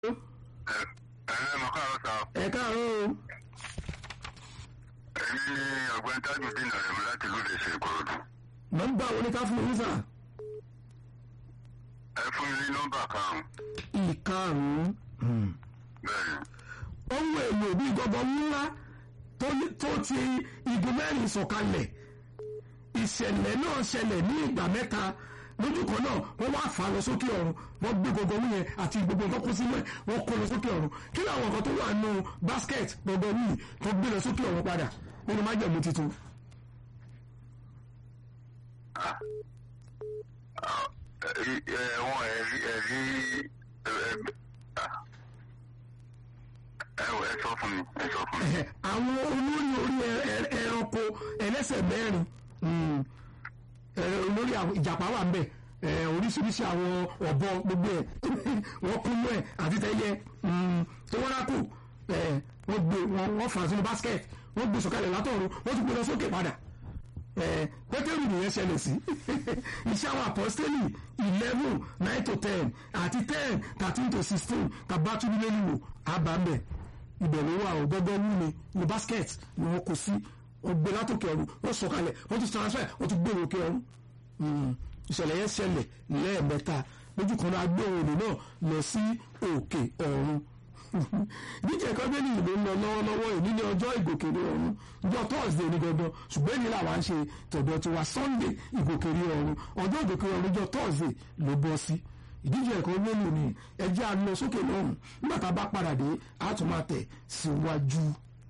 ẹ ẹ mọ káàárọ̀ sá ẹ káàárọ̀ o èmi ni ọ̀gbẹ́ni tajudeen arẹ̀mú láti lóde ṣe ìkòròdú nọ́mbà wo ni ká fún yín sà ẹ fún mi ní nọ́mbà karùn-ún ìkarùn-ún bẹ́ẹ̀ ni ohun èlò bíi gọbọi ńlá tó ní- tó ti igun mẹ́rin sọ̀kalẹ̀ ìṣẹ̀lẹ̀ náà ṣẹlẹ̀ ní ìgbà mẹ́ta lójú kan náà wọ́n wá fà á lọ sókè ọ̀run wọ́n gbé gbogbo ohun yẹn àti gbogbo nǹkan kó sínú ẹ̀ wọ́n kó lọ sókè ọ̀run kí làwọn nǹkan tó wà nù basket gbogbo ohun yìí tó gbé lọ sókè ọ̀run padà nínú májèmú tuntun. ẹ ẹ wọn ẹ̀rí ẹ̀rí ẹ ẹ ẹ ẹ sọ fún mi ẹ sọ fún mi. Ẹ̀hẹ̀, àwọn olórí orí ẹ- ẹ- ẹranko ẹlẹ́sẹ̀ mẹ́rin mm, ẹ, olórí àwọn ìjàpá wà ńbẹ̀ ẹ, oríṣiríṣi àwọn ọ̀bọ gbogbo ẹ̀ wọ́n kúnú ẹ̀ àti tẹ́yẹ mm, tó wọ́n rákò ẹ, wọ́n gbé wọ́n wọ́n fà sínú basket wọ́n gbé sọ̀kalẹ̀ látọ̀run wọ́n tún gbé lọ sókè padà ẹ, pétérù nìyẹn ṣẹlẹ̀ sí iṣẹ́ àwọn apọ́sítélì eleven nine to ten àti ten thirteen to sixteen tàbátúndínlẹ́ nílò àbámbẹ̀ ibẹ̀ ló wà ó gbọ́gbọ́ wú ni ní basket ni wọ́n kó sí wọ́n gbé látòkè ọ̀run wọ́n sọ̀kalẹ̀ wọ́n tún transfer wọ́n tún gbé òkè ọ̀run Mm, ìṣẹ̀lẹ̀ yẹn ṣẹlẹ̀ lẹ́ẹ̀mẹ́ta lójú kan náà gbé òòrùn náà lọ sí òkè ọ̀run ìdíje ẹ̀kọ́ bẹ́ẹ̀ ni ìlú ń lọ lọ́wọ́lọ́wọ́ èyí ní ọjọ́ ìgòkèrè ọ̀run ọjọ́ thursday ní gangan ṣùgbọ́n èyí làwa ń ṣe tọ̀dọ̀ tiwa sunday ìgòkèrè ọ̀run ọjọ́ ìgòkèrè ọ̀run ọjọ́ thursday ló bọ́ sí ìdíje ẹ̀kọ́ mélòó ni ẹjẹ́ a lọ sókè lọ́run nígbà tá a bá padà dé a tún máa tẹ̀ síwájú.